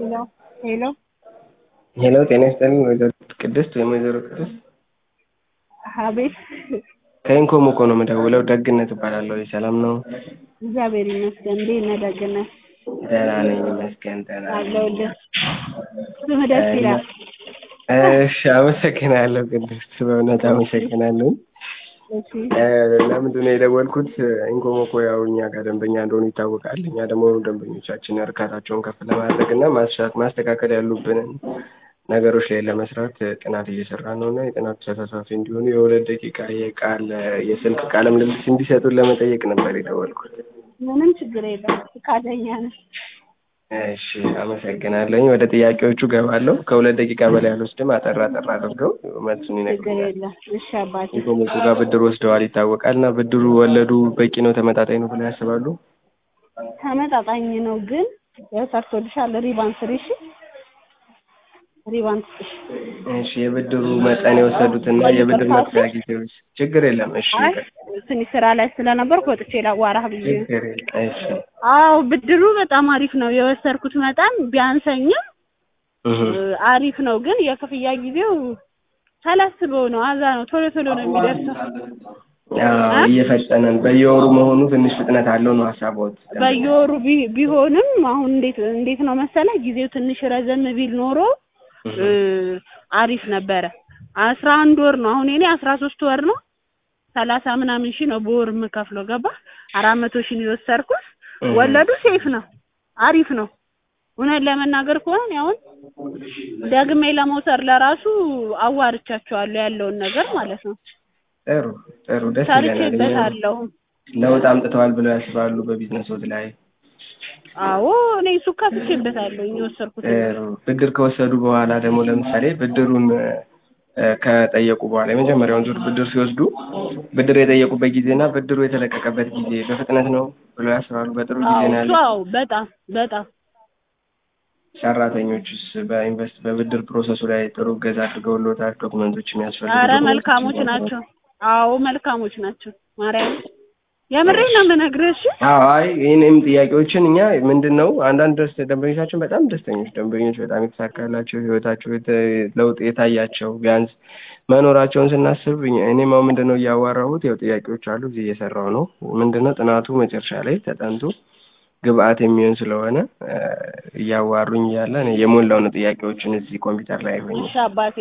ሄሎ ሄሎ ሄሎ ጤና ይስጥልኝ ወይዘሮ ቅድስት ወይም ወይዘሮ ቅድስት አቤት ከኢንኮም እኮ ነው የምደውለው ደግነት እባላለሁ ሰላም ነው እግዚአብሔር ይመስገን እንዴት ነህ ደግነት ደህና ነኝ ይመስገን ደህና ነኝ አለሁልህ ስምህ ደስ ይላል እሺ አመሰግናለሁ ቅድስት በእውነት አመሰግናለሁ እሺ ለምንድን ነው የደወልኩት ኢንኮም እኮ ያው እኛ ጋር ደንበኛ እንደሆኑ ይታወቃል እኛ ደግሞ ደንበኞቻችን እርካታቸውን ከፍ ለማድረግ እና ማስተካከል ያሉብንን ነገሮች ላይ ለመስራት ጥናት እየሰራ ነው እና የጥናቱ ተሳታፊ እንዲሆኑ የሁለት ደቂቃ የቃል የስልክ ቃለ ምልልስ እንዲሰጡን ለመጠየቅ ነበር የደወልኩት ምንም ችግር የለም ፈቃደኛ ነን እሺ አመሰግናለኝ ወደ ጥያቄዎቹ ገባለሁ ከሁለት ደቂቃ በላይ አልወስድም አጠር አጠር አድርገው መልሱን ችግር ይነግሩኛል የለም እሺ አባቴ ኢንኮም እኮ ጋር ብድር ወስደዋል ይታወቃል እና ብድሩ ወለዱ በቂ ነው ተመጣጣኝ ነው ብለው ያስባሉ ተመጣጣኝ ነው ግን ያው ሰርቶልሻል ሪባን ስሪ እሺ ሪባን ስጥሽ እሺ የብድሩ መጠን የወሰዱትና የብድር መክፈያ ጊዜዎች ችግር የለም እሺ አይ ትንሽ ስራ ላይ ስለነበርኩ ወጥቼ ላዋራህ ብዬ ነው ችግር የለም እሺ አዎ ብድሩ በጣም አሪፍ ነው የወሰድኩት መጠን ቢያንሰኝም እህ አሪፍ ነው ግን የክፍያ ጊዜው ሳላስበው ነው አዛ ነው ቶሎ ቶሎ ነው የሚደርሰው አዎ እየፈጠነን በየወሩ መሆኑ ትንሽ ፍጥነት አለው ነው ሀሳቦት በየወሩ ቢ- ቢሆንም አሁን እንዴት እንዴት ነው መሰለ ጊዜው ትንሽ ረዘም ቢል ኖሮ እ አሪፍ ነበረ አስራ አንድ ወር ነው አሁን የኔ አስራ ሶስት ወር ነው ሰላሳ ምናምን ሺህ ነው በወር የምከፍለው ገባ አራት መቶ ሺህ ነው የወሰድኩት ወለዱ ሴፍ ነው አሪፍ ነው እውነት ለመናገር ከሆነ እኔ አሁን ደግሜ ለመውሰድ ለራሱ አዋርቻቸዋለሁ ያለውን ነገር ማለት ነው ጥሩ ጥሩ ደስ ይለናል እኛ ሰርቼበታለሁ ለውጥ አምጥተዋል ብለው ያስባሉ በቢዝነሶት ላይ አዎ እኔ እሱ ከፍቼበታለሁ የወሰድኩት ጥሩ ብድር ከወሰዱ በኋላ ደግሞ ለምሳሌ ብድሩን እ ከጠየቁ በኋላ የመጀመሪያውን ዙር ብድር ሲወስዱ ብድር የጠየቁበት ጊዜ እና ብድሩ የተለቀቀበት ጊዜ በፍጥነት ነው ብለው ያስባሉ በጥሩ ጊዜ አዎ ነው እሱ ያለው አዎ በጣም በጣም ሰራተኞችስ በኢንቨስት በብድር ፕሮሰሱ ላይ ጥሩ እገዛ አድርገውልዎታል ዶክመንቶች የሚያስፈልጉ አረ ዶክመንቶች መልካሞች ናቸው አዎ መልካሞች ናቸው ማርያም የምሬን ነው የምነግርህ እሺ አዎ አይ ይህንም ጥያቄዎችን እኛ ምንድን ነው አንዳንድ ደስ ደንበኞቻችን በጣም ደስተኞች ደንበኞች በጣም የተሳካላቸው ህይወታቸው የተ- ለውጥ የታያቸው ቢያንስ መኖራቸውን ስናስብ እኛ- እኔም አሁን ምንድን ነው እያዋራሁት ያው ጥያቄዎች አሉ እዚህ እየሰራሁ ነው ምንድን ነው ጥናቱ መጨረሻ ላይ ተጠንቶ ግብአት የሚሆን ስለሆነ እ እያዋሩኝ እያለ እኔ የሞላው ነው ጥያቄዎችን እዚህ ኮምፒውተር ላይ ሆኜ እሺ አባቴ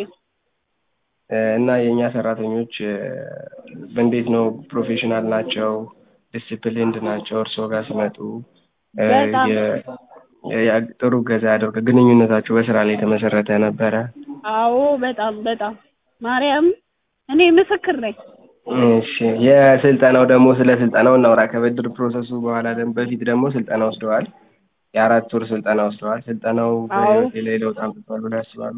እ እና የእኛ ሰራተኞች እ እንዴት ነው ፕሮፌሽናል ናቸው ዲሲፕሊንድ ናቸው እርስዎ ጋር ሲመጡ እ በጣም። የ- የ- ጥሩ እገዛ ያደርገ ግንኙነታቸው በስራ ላይ የተመሰረተ ነበረ አዎ በጣም በጣም ማርያም እኔ ምስክር ነኝ እሺ የስልጠናው ደግሞ ስለ ስልጠናው እናውራ ከብድር ፕሮሰሱ በኋላ ደግሞ በፊት ደግሞ ስልጠና ወስደዋል የአራት ወር ስልጠና ወስደዋል ስልጠናው አዎ። በህይወቴ ላይ ለውጥ አምጥቷል ብለው ያስባሉ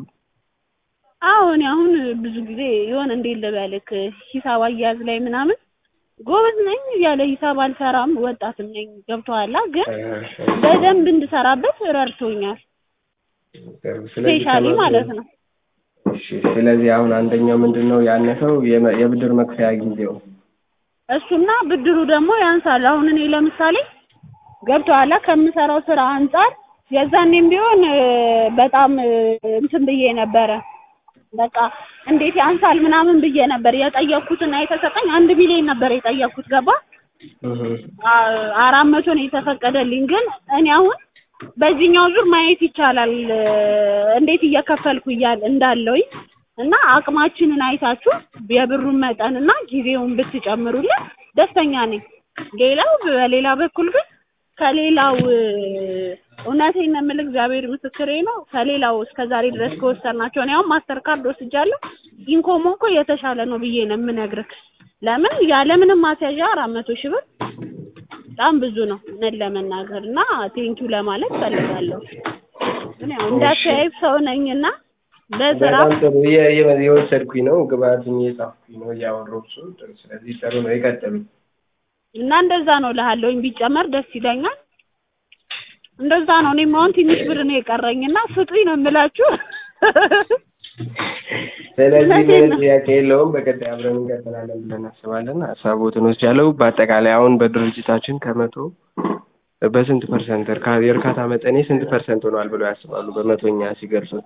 አዎ እኔ አሁን ብዙ ጊዜ የሆነ እንዴት ልበልክ ሂሳብ አያያዝ ላይ ምናምን ጎበዝ ነኝ ያለ ሂሳብ አልሰራም ወጣትም ነኝ ገብቶሃል ግን በደንብ እንድሰራበት ረድቶኛል ስለዚህ ስፔሻሊ ከመ- ማለት ነው እሺ ስለዚህ አሁን አንደኛው ምንድን ነው ያነሰው የመ- የብድር መክፈያ ጊዜው እሱና ብድሩ ደግሞ ያንሳል አሁን እኔ ለምሳሌ ገብቶሃል ከምሰራው ስራ አንጻር የዛኔም ቢሆን እ በጣም እ እንትን ብዬ ነበረ በቃ እንዴት ያንሳል ምናምን ብዬ ነበር የጠየቅኩትና የተሰጠኝ አንድ ሚሊዮን ነበር የጠየቅኩት ገባ አ- አራት መቶ ነው የተፈቀደልኝ ግን እኔ አሁን በዚህኛው ዙር ማየት ይቻላል እ እንዴት እየከፈልኩ እያል እንዳለውኝ እና አቅማችንን አይታችሁ የብሩን መጠን እና ጊዜውን ብትጨምሩልን ደስተኛ ነኝ። ሌላው በሌላ በኩል ግን ከሌላው እ እውነቴን ነው የምልህ እግዚአብሔር ምስክሬ ነው። ከሌላው እስከ ዛሬ ድረስ ከወሰድናቸው እኔ አሁን ማስተር ካርድ ወስጃለሁ። ኢንኮሞ እኮ የተሻለ ነው ብዬ ነው የምነግርህ። ለምን ያለምንም ማስያዣ አራት መቶ ሺህ ብር በጣም ብዙ ነው እውነት ለመናገር እና ቴንኪው ለማለት ፈልጋለሁ። ግን ያው እንዳተያይብ ሰው ነኝና በስራ በጣም ጥሩ እየ- እየ- የወሰድኩኝ ነው ግብአትም እየጻፍኩኝ ነው እያወራሁ እሱ ስለዚህ ጥሩ ነው ይቀጥሉ እና እንደዛ ነው እልሃለሁኝ ቢጨመር ደስ ይለኛል። እንደዛ ነው። እኔም አሁን ትንሽ ብር ነው የቀረኝና ስጡኝ ነው የምላችሁ። ስለዚህ እውነቴን ምንም ነው። ጥያቄ የለውም በቀጣይ አብረን እንቀጥላለን ብለን እናስባለን ሀሳቦትን ወስጃለሁ በአጠቃላይ አሁን በድርጅታችን ከመቶ በስንት ፐርሰንት እርካ- የእርካታ መጠኔ ስንት ፐርሰንት ሆኗል ብለው ያስባሉ? በመቶኛ ሲገልጹት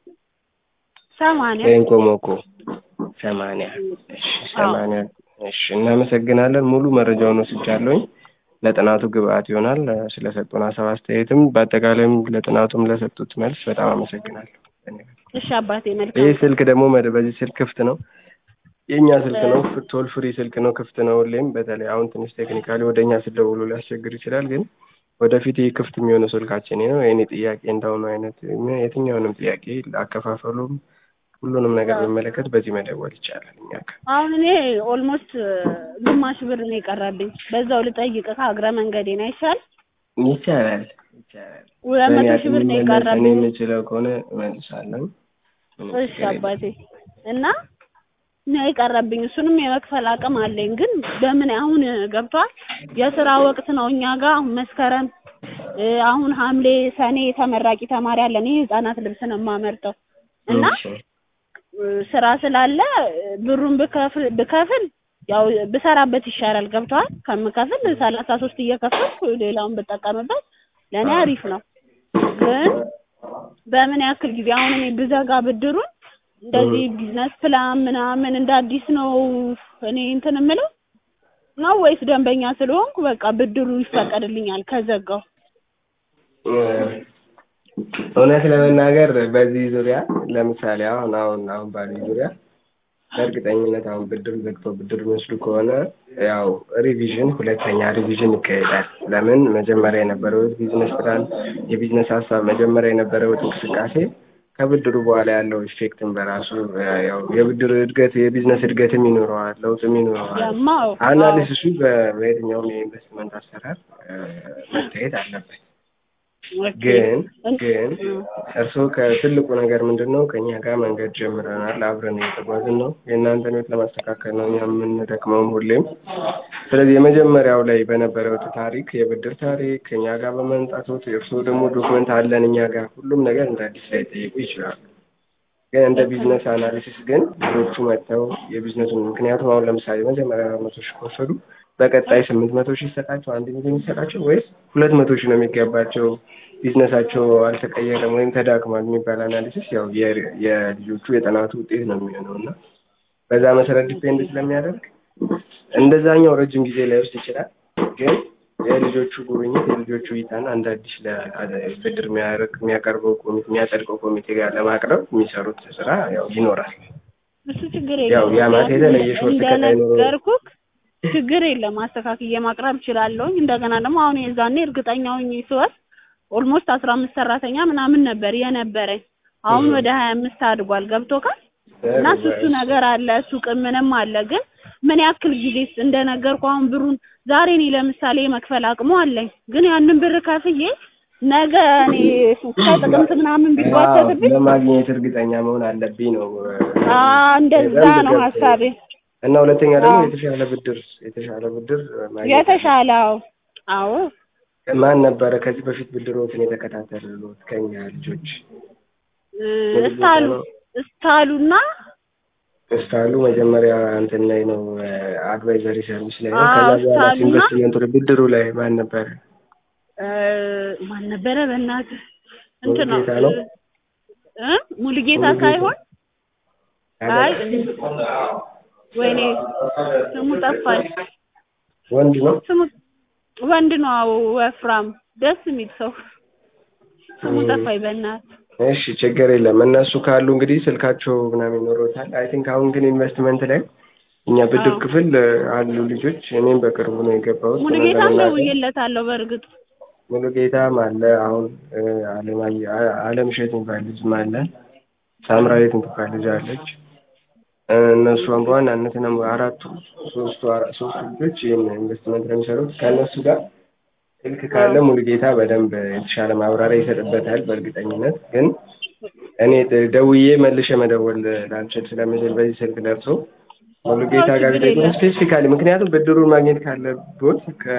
ሰማንያ ወይም ኮሞኮ ሰማንያ እሺ ሰማንያ እሺ እናመሰግናለን ሙሉ መረጃውን ወስጃለሁኝ ለጥናቱ ግብአት ይሆናል ስለሰጡን ሀሳብ አስተያየትም በአጠቃላይም ለጥናቱም ለሰጡት መልስ በጣም አመሰግናለሁ እሺ አባቴ ይህ መልካም ስልክ ደግሞ መደ- በዚህ ስልክ ክፍት ነው የእኛ ስልክ ነው ቶል ፍሪ ስልክ ነው ክፍት ነው ሁሌም በተለይ አሁን ትንሽ ቴክኒካሊ ወደ እኛ ስደውሉ ሊያስቸግር ይችላል ግን ወደፊት ይህ ክፍት የሚሆነው ስልካችን ነው የእኔ ጥያቄ እንዳሁኑ አይነት የትኛውንም ጥያቄ አከፋፈሉም ሁሉንም ነገር የሚመለከት በዚህ መደወል ይቻላል እኛ ጋር አሁን እኔ ኦልሞስት ግማሽ ብር ነው የቀረብኝ በዛው ልጠይቅህ እግረ መንገዴን አይሻል ይቻላል ይቻላል ሁለት በእኔ መቶ ሺህ ብር አቅም ነው የሚመለስ እኔ የቀረብኝ የምችለው ከሆነ እመልሳለሁ ምንም እሺ ችግር የለም። አባቴ እና ነው የቀረብኝ እሱንም የመክፈል አቅም አለኝ ግን በምን አሁን ገብቷል የስራ ወቅት ነው እኛ ጋር አሁን መስከረም እ አሁን ሐምሌ ሰኔ ተመራቂ ተማሪ አለን ይህ ህጻናት ልብስ ነው የማመርተው እና እሺ እ ስራ ስላለ እ ብሩን ብከፍል ብከፍል ያው ብሰራበት ይሻላል ገብቷል ከምከፍል ሰላሳ ሶስት እየከፈልኩ ሌላውን ብጠቀምበት ለእኔ አሪፍ ነው ግን በምን ያክል ጊዜ አሁን እኔ ብዘጋ ብድሩን እንደዚህ ቢዝነስ ፕላን ምናምን እንደ አዲስ ነው እኔ እንትን የምለው ነው ወይስ ደንበኛ ስለሆንኩ በቃ ብድሩ ይፈቀድልኛል ከዘጋው እውነት ለመናገር በዚህ ዙሪያ ለምሳሌ አሁን አሁን አሁን ባሉኝ ዙሪያ በእርግጠኝነት አሁን ብድር ዘግቶ ብድር የሚወስዱ ከሆነ ያው ሪቪዥን ሁለተኛ ሪቪዥን ይካሄዳል። ለምን መጀመሪያ የነበረው ቢዝነስ ፕላን የቢዝነስ ሀሳብ መጀመሪያ የነበረው እንቅስቃሴ ከብድሩ በኋላ ያለው ኢፌክትን በራሱ ያው የብድር እድገት የቢዝነስ እድገትም ይኖረዋል፣ ለውጥም ይኖረዋል። ያማው አናሊሲሱ በ- በየትኛውም የኢንቨስትመንት አሰራር እ፣ መታየት አለበት። ግን ግን እርስዎ ከትልቁ ነገር ምንድን ነው? ከእኛ ጋር መንገድ ጀምረናል፣ አብረን እየተጓዝን ነው። የእናንተን ህይወት ለማስተካከል ነው እኛ የምንደክመውም ሁሌም። ስለዚህ የመጀመሪያው ላይ በነበረው ታሪክ የብድር ታሪክ ከእኛ ጋር በመምጣቶት እርስዎ ደግሞ ዶክመንት አለን እኛ ጋር ሁሉም ነገር እንደ አዲስ ላይ ጠይቁ ይችላሉ። ግን እንደ ቢዝነስ አናሊሲስ ግን ልጆቹ መጥተው የቢዝነሱን ምክንያቱም አሁን ለምሳሌ መጀመሪያ አራት መቶ ሺህ ከወሰዱ በቀጣይ ስምንት መቶ ሺህ ይሰጣቸው አንድ ሚሊዮን ይሰጣቸው ወይስ ሁለት መቶ ሺህ ነው የሚገባቸው ቢዝነሳቸው አልተቀየረም ወይም ተዳክሟል የሚባል አናሊሲስ ያው የ- የልጆቹ የጥናቱ ውጤት ነው የሚሆነው እና በዛ መሰረት ዲፔንድ ስለሚያደርግ እንደዛኛው ረጅም ጊዜ ላይወስድ ይችላል ግን የልጆቹ ጉብኝት የልጆቹ እይታና እንደ አዲስ ለ- ብድር የሚያደርግ የሚያቀርበው ኮሚቴ የሚያጸድቀው ኮሚቴ ጋር ለማቅረብ የሚሰሩት ስራ ያው ይኖራል። እሱ ችግር ያው የለውም ያ ማለት የተለየ ሾርት ከት አይኖረውም። እንደነገርኩህ ችግር የለም አስተካክዬ ማቅረብ እችላለሁኝ እንደገና ደግሞ አሁን የዛኔ እርግጠኛ ሆኜ ስወስድ ኦልሞስት አስራ አምስት ሰራተኛ ምናምን ነበር የነበረኝ አሁን እህ። ወደ ሀያ አምስት አድጓል ገብቶካል እና እሱ እሱ ነገር አለ ሱቅ ምንም አለ ግን ምን ያክል ጊዜስ እንደነገርኩ አሁን ብሩን ዛሬ እኔ ለምሳሌ የመክፈል አቅሙ አለኝ ግን ያንን ብር ከፍዬ ነገ እኔ ከጥቅምት ምናምን ቢጓተትብኝ ለማግኘት እርግጠኛ መሆን አለብኝ ነው። አ እንደዛ ነው ሀሳቤ እና ሁለተኛ ደግሞ አዎ። የተሻለ ብድር የተሻለ ብድር ማግኘት የተሻለ አዎ አዎ ማን ነበረ ከዚህ በፊት ብድሮትን የተከታተሉት ከኛ ልጆች እ እስታሉ እስታሉና እስካሉ መጀመሪያ እንትን ላይ ነው አድቫይዘሪ ሰርቪስ ላይ ነው። አዎ፣ ከዛ በኋላ እስካሉና- ኢንቨስትመንቱ ላይ ብድሩ ላይ ማን ነበረ? እ ማን ነበረ በእናትህ እንትን ነው ሙሉጌታ ነው? እ ሙሉጌታ ሙሉጌታ። ሳይሆን አይ ወይኔ ስሙ ጠፋኝ ወንድ ነው። ስሙ ወንድ ነው አዎ ወፍራም ደስ የሚል ሰው ስሙ እ። ጠፋኝ በእናትህ እሺ ችግር የለም። እነሱ ካሉ እንግዲህ ስልካቸው ምናምን ይኖሮታል። አይ ቲንክ አሁን ግን ኢንቨስትመንት ላይ እኛ ብድር አዎ። ክፍል አሉ ልጆች። እኔም በቅርቡ ነው የገባሁት። ሙሉጌታም ለመናገር ደውዬለታለሁ በእርግጥ ሙሉ ጌታም አለ። አሁን እ፣ አለማየ- አ- አለም እሸት የሚባል ልጅም አለ። ሳምራዊት የምትባል ልጅ አለች። እ፣ እነሱ አሁን በዋናነት ነው አራቱ ሶስቱ አራ- ሶስቱ ልጆች ይህን ኢንቨስትመንት ነው የሚሰሩት። ከእነሱ ጋር ስልክ ካለ ሙሉ ጌታ በደንብ የተሻለ ማብራሪያ ይሰጥበታል በእርግጠኝነት። ግን እኔ ደ- ደውዬ መልሼ መደወል ላልችል ስለምችል በዚህ ስልክ ደርሶ ሙሉ ጌታ ጋር ችግር ቢጠይቁ የለም። ስፔሲፊካሊ ምክንያቱም ብድሩን ማግኘት ካለቦት ከ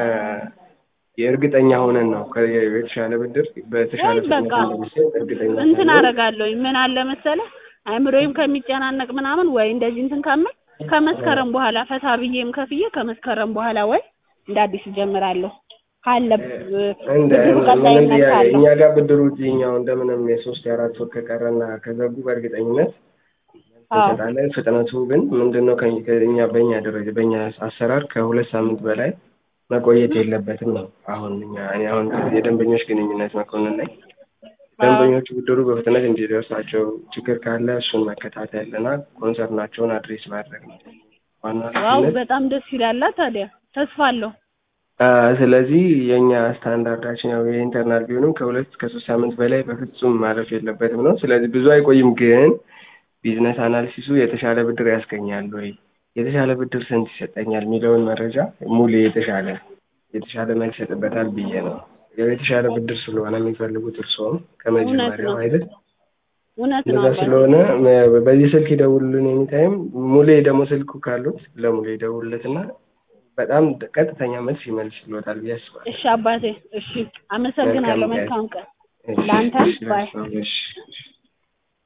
የእርግጠኛ ሆነን ነው ከ- የተሻለ ብድር በተሻለ ወይ ፍጥነት በቃ እንደሚሰጥ እርግጠኛ እንትን ስለሆንን አደርጋለሁኝ ምን አለ መሰለህ አይምሮዬም ከሚጨናነቅ ምናምን ወይ እንደዚህ እንትን ካመን ከመስከረም በኋላ ፈታ ብዬም ከፍዬ ከመስከረም በኋላ ወይ እንደ አዲስ እጀምራለሁ ካለ እንደ ብድሩ ምንም ቀጣይነት ጥያቄ ካለው እኛ ጋር ብድሩ እዚህኛው እንደምንም የሶስት የአራት ወር ከቀረና ከዘጉ በእርግጠኝነት አዎ እንሰጣለን። ፍጥነቱ ግን ምንድን ነው ከ- ከእኛ በእኛ ደረጃ በእኛ አሰራር ከሁለት ሳምንት በላይ መቆየት የለበትም ነው። አሁን እኛ እኔ አሁን የደንበኞች ግንኙነት መኮንን ነኝ። ደንበኞቹ ብድሩ በፍጥነት እንዲደርሳቸው ችግር ካለ እሱን መከታተል እና ኮንሰርናቸውን አድሬስ ማድረግ ነው ዋና ዋው ኃላፊነት። በጣም ደስ ይላል። ታዲያ ተስፋ አለው። አ፣ ስለዚህ የእኛ ስታንዳርዳችን ያው የኢንተርናል ቢሆንም ከሁለት እስከ ሶስት ሳምንት በላይ በፍጹም ማለፍ የለበትም ነው። ስለዚህ ብዙ አይቆይም፣ ግን ቢዝነስ አናሊሲሱ የተሻለ ብድር ያስገኛል ወይ የተሻለ ብድር ስንት ይሰጠኛል የሚለውን መረጃ ሙሌ የተሻለ የተሻለ መልስ ይሰጥበታል ብዬ ነው። ያው የተሻለ ብድር ስለሆነ የሚፈልጉት እርስዎም እውነት ከመጀመሪያው ነው አይደል? እውነት ነው እንደዛ አባቴ። ስለሆነ ም- በዚህ ስልክ ይደውሉልን ኤኒታይም። ሙሌ ደግሞ ስልኩ ካሉት ለሙሌ ይደውሉለትና በጣም ቀጥተኛ መልስ ይመልስልዎታል ብዬ አስባለሁ። እሺ አባቴ፣ እሺ አመሰግናለሁ። መልካም ቀን። መልካም ቀን እሺ፣ ለአንተም እሺ፣ ባይ እሺ።